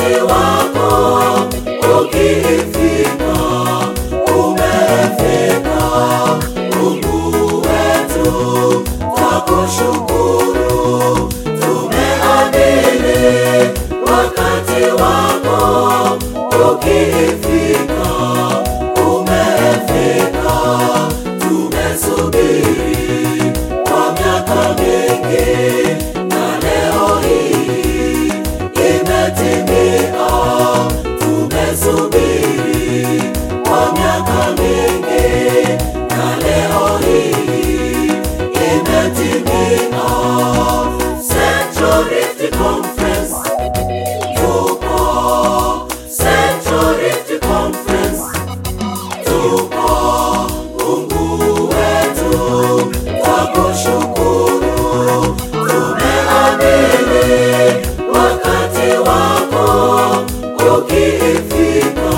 wakati wako ukifika, umefika. Mungu wetu, twakushukuru, tumeamini wakati wako ukifika, umefika. Tumesubiri kwa miaka mingi na leo hii imetimia. Tumesubiri kwa miaka mingi na leo hii imetimia. Central Rift Conference tupo, Central Rift Conference tupo. Mungu wetu, twakushukuru, tumeamini wakati wako ukifika,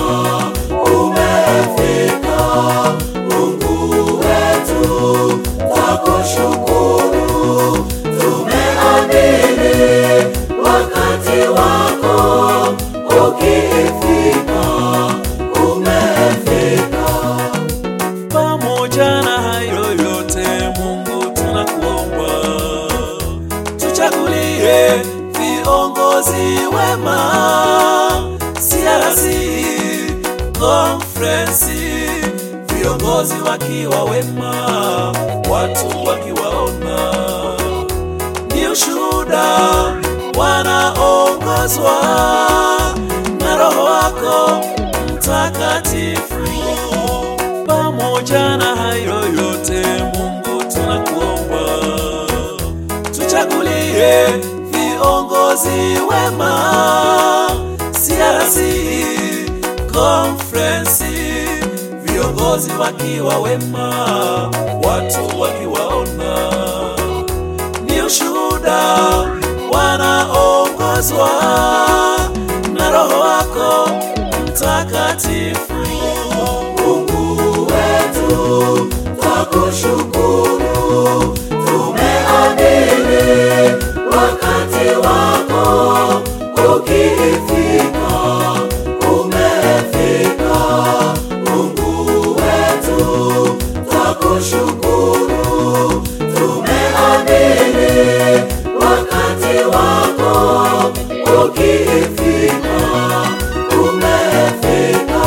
umefika. Mungu wetu, twakushukuru, tumeamini wakati wako ukifika, umefika. Pamoja na hayo yote, Mungu tunakuomba, tuchagulie viongozi wema, CRC konferensi, viongozi wakiwa wema, watu wakiwaona ni ushuhuda, wanaongozwa na Roho wako Mtakatifu. Pamoja na hayo yote, Mungu tunakuomba, tuchagulie viongozi wema, CRC konferensi, viongozi wakiwa wema, watu wakiwaona ni ushuhuda, wanaongozwa na Roho wako Mtakatifu. Mungu wetu, twakushukuru, tumeamini wakati wako ukifika, umefika. Mungu wetu, twakushukuru, tumeamini wakati wako ukifika, umefika.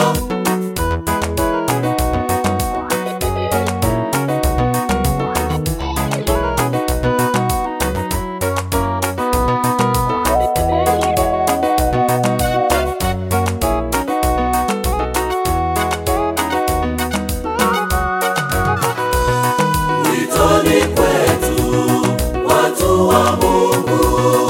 Witoni kwetu watu wa Mungu,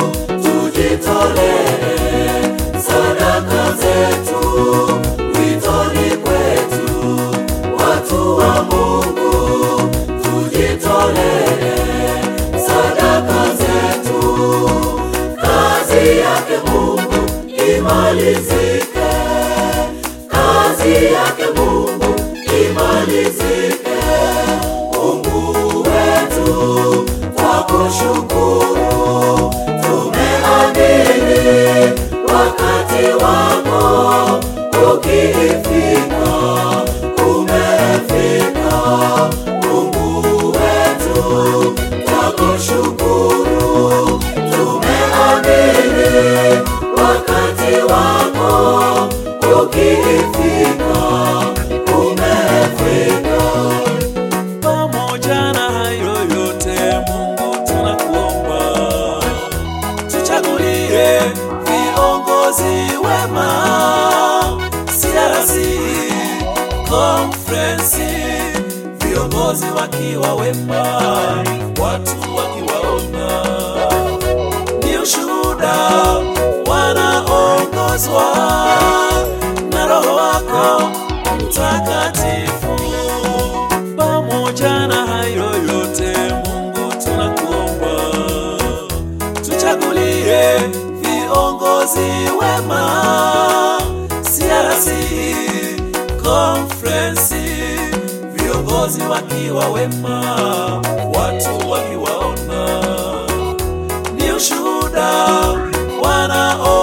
tujitolee sadaka zetu. Witoni kwetu watu wa Mungu, tujitolee sadaka zetu. Kazi yake Mungu imalizike, kazi yake Mungu imalizike. Mungu wetu, twakushukuru, tumeamini wakati wako ukifika, umefika. Mungu wetu, twakushukuru, tumeamini wakati wako ukifika, umefika. Pamoja na hayo yote, Mungu tunakuomba, tuchagulie viongozi wema, CRC konferensi, viongozi wakiwa wema, watu wakiwaona ni ushuhuda, wanaongozwa na Roho wako Mtakatifu. Pamoja na hayo yote, Mungu tunakuomba, tuchagulie viongozi wema, CRC konferensi, viongozi wakiwa wema, watu wakiwaona ni ushuhuda, wanaongozwa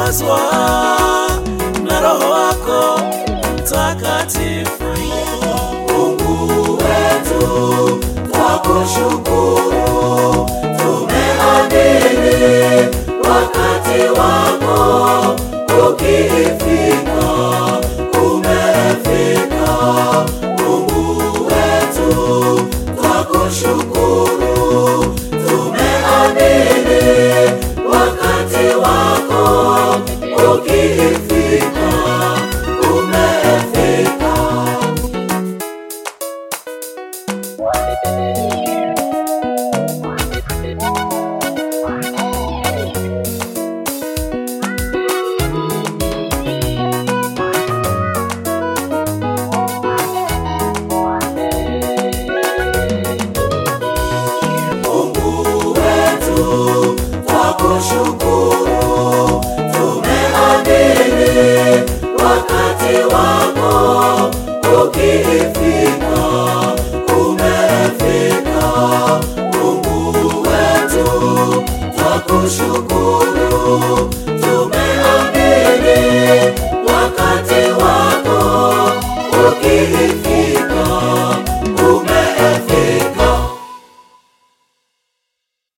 tunaongozwa na Roho wako Mtakatifu. Mungu wetu, twakushukuru, tumeamini wakati wako ukifika, umefika. Mungu wetu, twakushukuru, tumeamini wakati wako ukifika, umefika. Mungu wetu, twakushukuru, tumeamini wakati wako ukifika, umefika. Mungu wetu, twakushukuru,